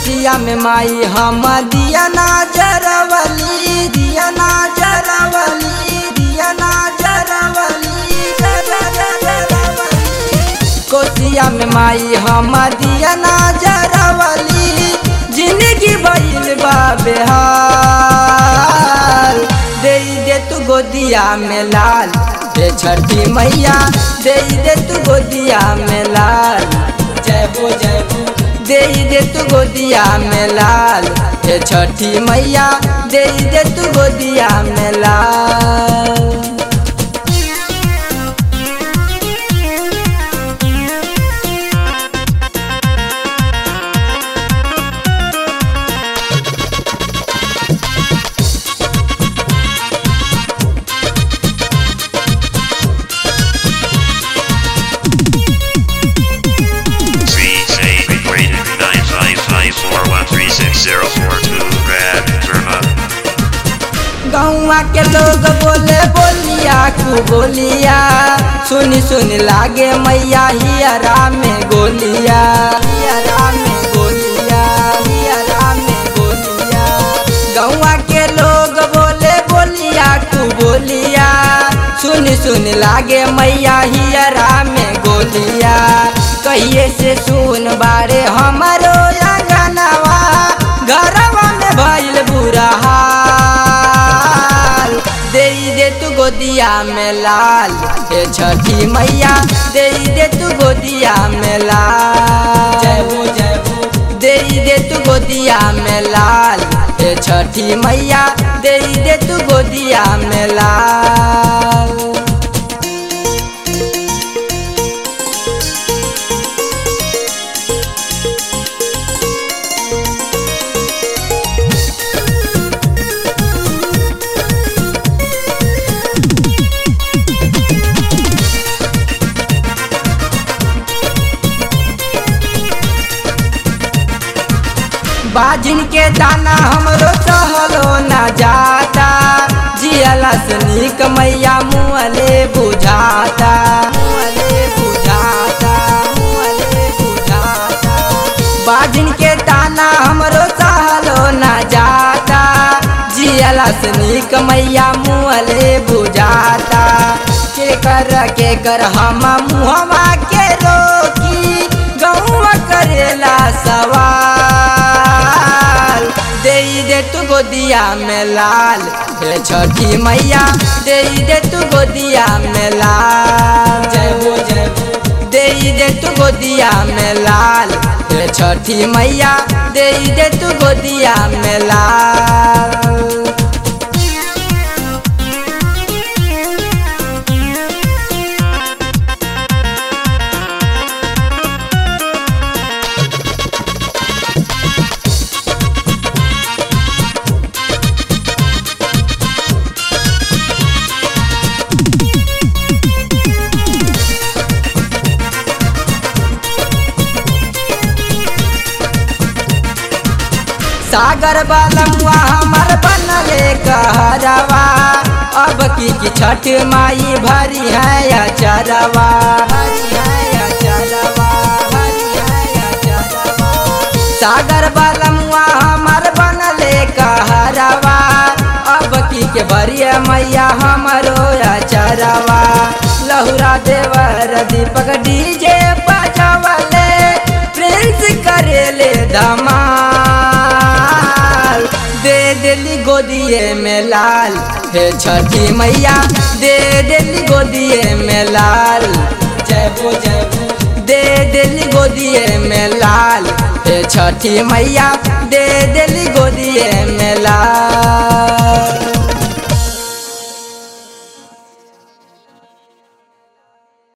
कोसिया में माई हम दिया ना जरवली दिया ना जरवली दिया ना जरवली कोसिया में माई हम दिया ना जरवली जिंदगी भइल बा बेहाल दे दे तू गोदिया में लाल दे छठी मैया दे दे तू गोदिया में लाल जय हो जय हो दे दे तू गोदिया में लाल दे छठी मैया दे दे तू गोदिया में लाल Three say rated nine five five four one three six zero four two Brad Verma. गौवा के लोग बोले बोलिया कु बोलिया सुनी सुनी लागे मैया हियरा में गोलिया हियरा में गोलिया हियरा में गोलिया गौवा के लोग बोले बोलिया कु बोलिया सुनी सुनी लागे मैया हियरा में गोलिया कहिए से सुन बारे हमारो अंगनवा घरवा में भइल बुरा हाल दे दे तू गोदिया में लाल हे छठी मैया दे दे तू गोदिया में लाल जय हो जय हो दे दे तू गोदिया में लाल हे छठी मैया दे दे तू गोदिया में लाल बाजिन के दाना हमरो सहलो ना जाता जियला से नीक मैया मुअले बुझाता मुअले बुझाता मुअले बुझाता बाजिन के दाना हमरो सहलो ना जाता जियला से नीक मैया मुअले बुझाता के कर के कर हम मुहवा के रोकी गौवा करेला सवाल दे दे तू गोदिया में लाल हे छठी मैया दे दे तू गोदिया में लाल जय हो जय हो दे दे तू गोदिया में लाल हे छठी मैया दे दे तू गोदिया में लाल सागर बालमुआ हमर बनले कहरवा अब की की छठ माई भरी है अचरवा भरी है अचरवा, भरी है अचरवा। सागर बालमुआ हमर बनले कहरवा अब की के भरिया मैया हमरो अचरवा लहुरा देवर दीपक डीजे बजावले प्रिंस करेले धमाल दे देली गोदिए में लाल हे छठी मैया दे देली गोदिए में लाल जय हो जय हो दे देली गोदिए में लाल हे छठी मैया दे देली गोदिए में लाल